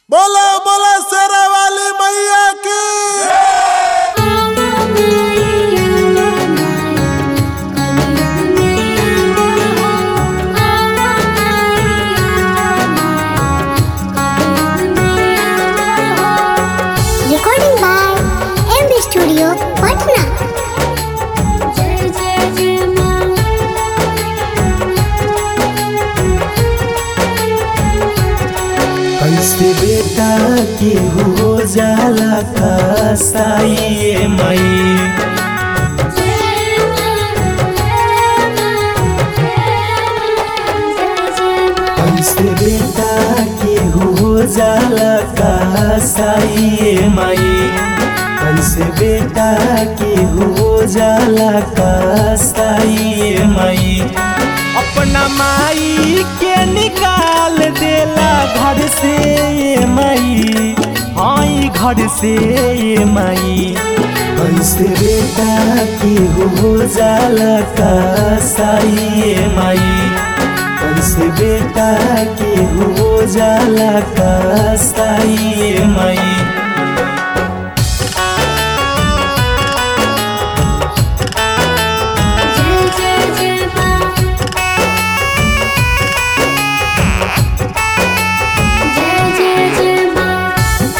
बोला बोला शेरा वाली मैया की Recording by MB Studio, Patna. जय जय जय माँ कैसे बेटा के हो जाला का साइए मई जय कैसे बेटा के हो जाला का साइए मई कैसे बेटा के हो जाला का साइए मई अपना माई के निकाल देला घर से ये माई आई घर से ये माई कैसे बेटा की हो जाला का साई ये माई कैसे बेटा की हो जाला का साई ये माई जय जय जय माँ जय जय जय माँ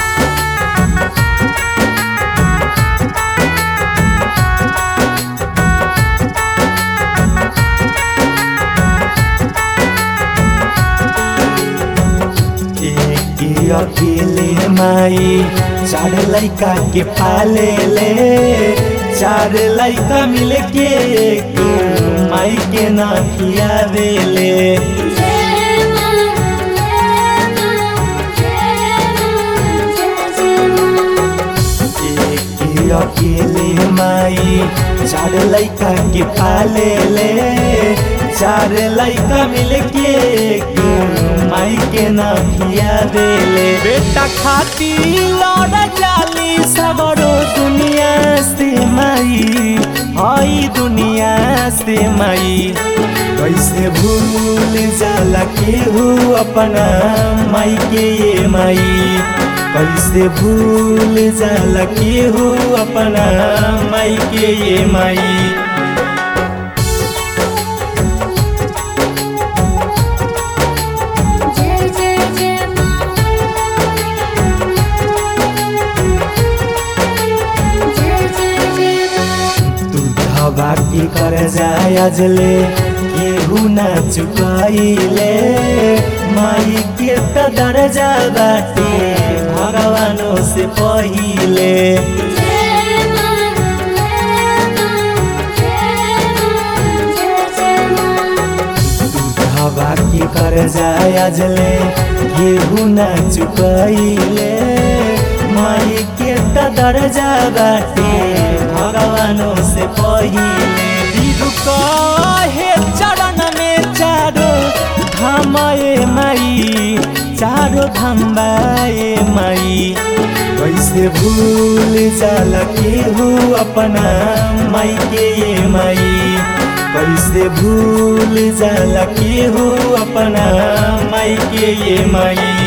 एक अकेले माई चार लैका के पाले ले चार लैका मिल के एक माई के ना खियावे ले जय माँ जय माँ जय माँ जय जय माँ एक अकेले माई चार लैका के पाले ले चार लैका मिल के एक माई के ना खियावे ले बेटा खाती लड़ जाली सबरो दुनिया से माई हई दुनिया से माई कैसे भूल जाला केहू अपना माई के ये माई कैसे भूल जाला केहू अपना माई के ये माई जय जय जय माँ जय जय जय माँ तू धबा की कर जाय अजले केहू ना चुकाइले माई के त दर्जा बाटे भगवानों से पहिले जय माँ जय माँ जय माँ जय जय माँ हवा की कर जाय अजले केहू ना चुकाइले माई के त दर्जा बाटे भगवानों से पहिले बिरु कहे चरण में चारो धामए माई चारो धम्बाए माई कैसे भूल जाला केहू अपना माई के ये माई कैसे भूल जाला केहू अपना माई के ये माई